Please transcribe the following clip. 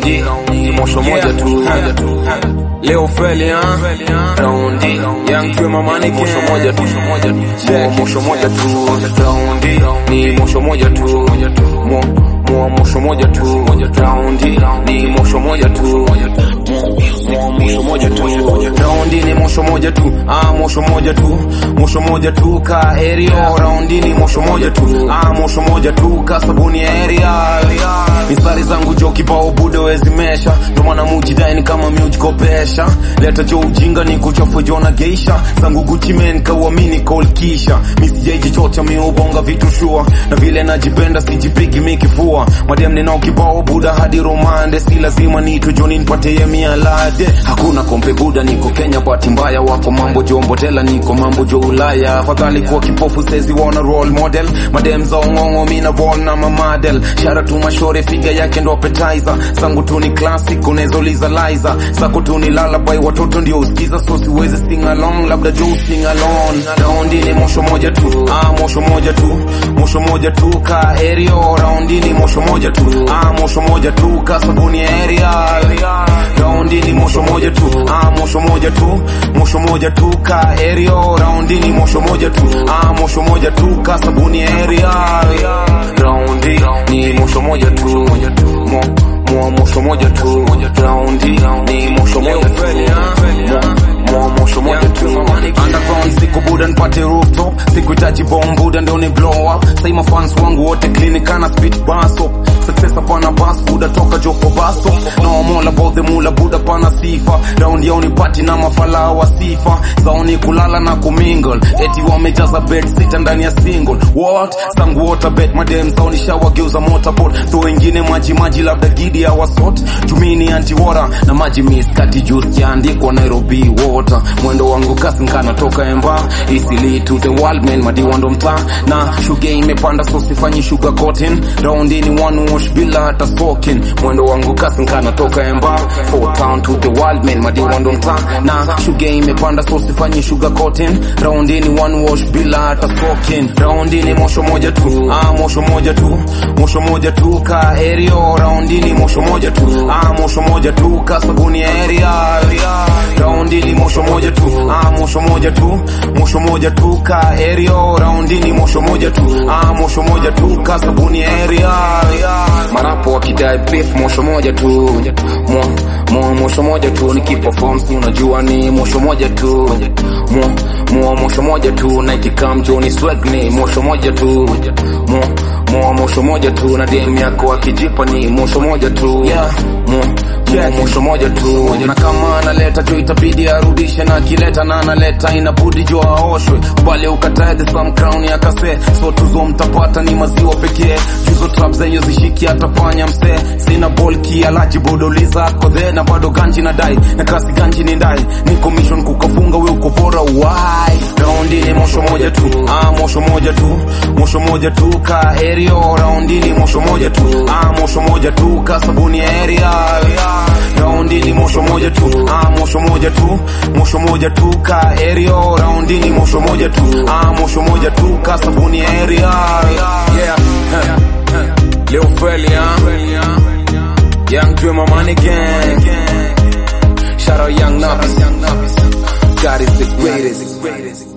raundi ni mosho moja tu leo feli ha raundi young twema money mosho moja tu check mosho moja tu raundi ni mosho moja tu mo mo mosho moja tu raundi ni mosho moja tu mo mosho moja tu raundi ni mosho moja tu ah mosho moja tu mosho moja tu ka area raundi ni mosho moja tu ah mosho moja tu ka sabuni area mistari zangu jo kibao bude wezimesha ndo maana mujidai ni kama miujikopesha leta jo ujinga ni kuchafu jo na geisha zangu Gucci men kauamini kolkisha misijaiji chocha miubonga vitu shua na vile najipenda sijipigi mikifua madem ninao kibao buda hadi romande si lazima nitu joni nipate ye mialade hakuna kompe buda niko Kenya bahati mbaya wako mambo jo mbotela niko mambo jo Ulaya afadhali kuwa kipofu sezi wana role model madem za ongongo mina roll na mamadel shara tu mashore figa yake ndo appetizer sangu tu ni classic unezoliza liza sako tu ni lullaby watoto ndio usikiza so siwezi sing along labda jo sing along raundi ni mosho moja tu ah mosho moja tu mosho moja tu ka area raundi ni mosho moja tu ah mosho moja tu ka sabuni area raundi ni mosho moja tu ah mosho moja tu mosho moja tu ka area raundi ni mosho moja tu ah mosho moja tu ka sabuni area raundi ni mosho moja tu mo mo mosho moja tu raundi ni mosho moja tu mo mosho moja tu underground siku buda nipate rooftop sikuhitaji bomb buda ndo ni blow up say mafans wangu wote clinic ana spit bass up success hapana bas buda toka joko basto no I'm all about the mula buda pana sifa round yao ni party na mafala wa sifa zao ni kulala na kumingle eti wamejaza bed sita ndani ya single what sangu water bed madem zao ni shower geuza motorboat to wengine maji maji labda gidi ya wasot tumini anti water na maji miskati juice jaandikwa Nairobi water mwendo wangu kasi nkana toka emba isili to the world man madiwa ndo mtaa na shuga imepanda so sifanyi sugar coating round ni one wash bila hata soaking mwendo wangu kasi nkana toka emba four town to the world man madiwa ndo mtaa na shuga imepanda so sifanyi sugar coating round ni one wash bila hata soaking round ni mosho moja tu ah mosho moja tu mosho moja tu ka area round ni mosho moja tu ah mosho moja tu ka sabuni area round ni mosho moja tu ah mosho moja tu mosho moja tu ka area round ni mosho moja tu ah mosho moja tu ka sabuni area marapo wakidai beef mosho moja tu mo mo mosho moja tu nikiperform si unajua ni mosho moja tu mo mo mosho moja tu na ikikam joni swag ni mosho moja tu mo mo mosho moja tu na dem yako akijipa ni mosho moja tu yeah mo mo mosho moja tu na kama analeta jo itabidi arudishe na akileta na analeta inabudi jo aoshwe bali ukatae the some crown ya kase so tuzo mtapata ni maziwa pekee juzo trap zenye zishiki atafanya msee sina bolki alaji bodoliza kodhe na bado ganji na dai na kasi ganji ni ndai ni commission kukafunga we uko bora why raundi ni mosho moja tu ah mosho moja tu mosho moja tu ka area raundi ni mosho moja tu ah mosho moja tu ka sabuni area raundi ni mosho moja tu ah mosho moja tu mosho moja tu ka area raundi ni mosho moja tu ah mosho moja tu ka sabuni area yeah Lil Feli, huh? Young Dreamer Money Gang. Shout out Young Nubbies. God is the greatest.